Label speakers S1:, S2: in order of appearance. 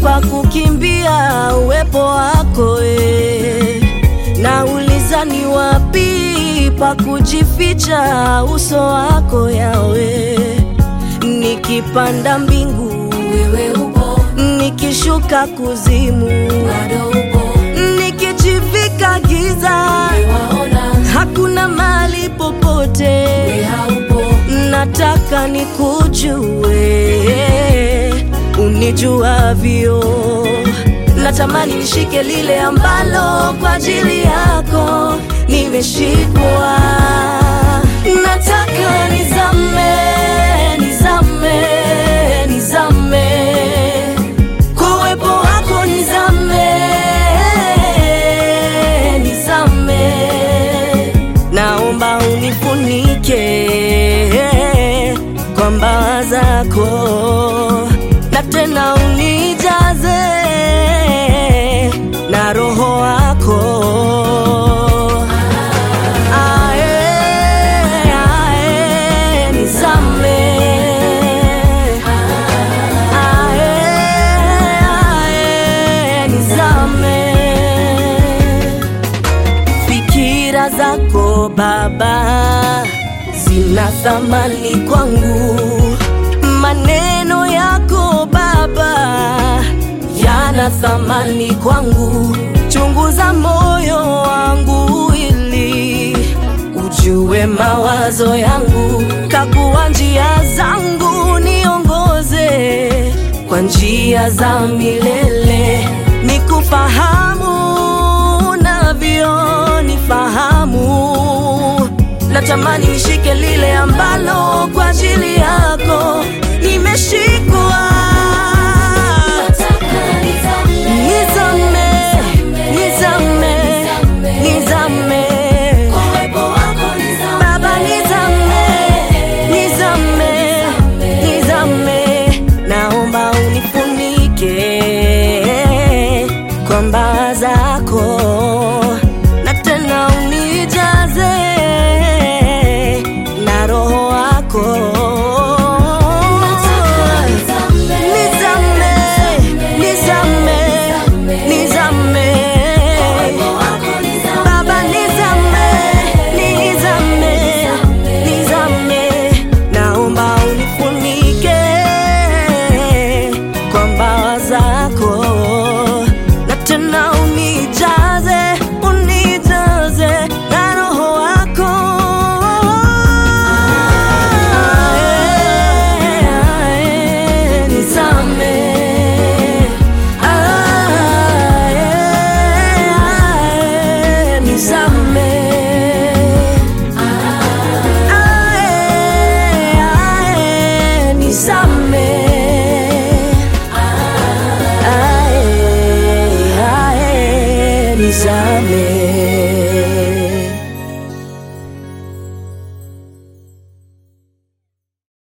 S1: pa kukimbia uwepo wako e. Nauliza ni wapi pa kujificha uso wako yawe. Nikipanda mbingu
S2: wewe upo,
S1: nikishuka kuzimu,
S2: bado upo,
S1: nikijivika giza,
S2: waona
S1: hakuna mali popote
S2: we haupo,
S1: nataka nikujue unijuavyo. Natamani nishike lile ambalo kwa ajili yako nimeshikwa. Nataka nizame, nizame, nizame kwa uwepo wako, nizame, nizame naomba unifunike kwa mbawa zako, na tena unijaze na roho wako. Ae, ae, nizame. Ae, ae, nizame fikira zako Baba zina thamani kwangu, maneno yako Baba yana thamani kwangu. Chunguza moyo wangu ili ujue mawazo yangu, kagua njia zangu, niongoze kwa njia za milele, nikufahamu unavyonifahamu. Natamani nishike lile ambalo kwa ajili yako nimeshikwa.
S2: nataka nizame,
S1: Nizame, nizame, nizame.
S2: kwa uwepo wako nizame,
S1: Baba nizame, nizame, nizame, naomba unifunike kwa mbawa zako, na tena unijaze na roho wako.
S2: nizame,
S1: Nizame, nizame, nizame.
S2: wako nizame,
S1: Baba nizame, nizame, nizame, naomba unifunike kwa mbawa zako, na tena unijaze, unijaze na roho wako. Ae, ae, nizame. Ae, ae, nizame. Ae, ae, nizame. Ae, ae, nizame.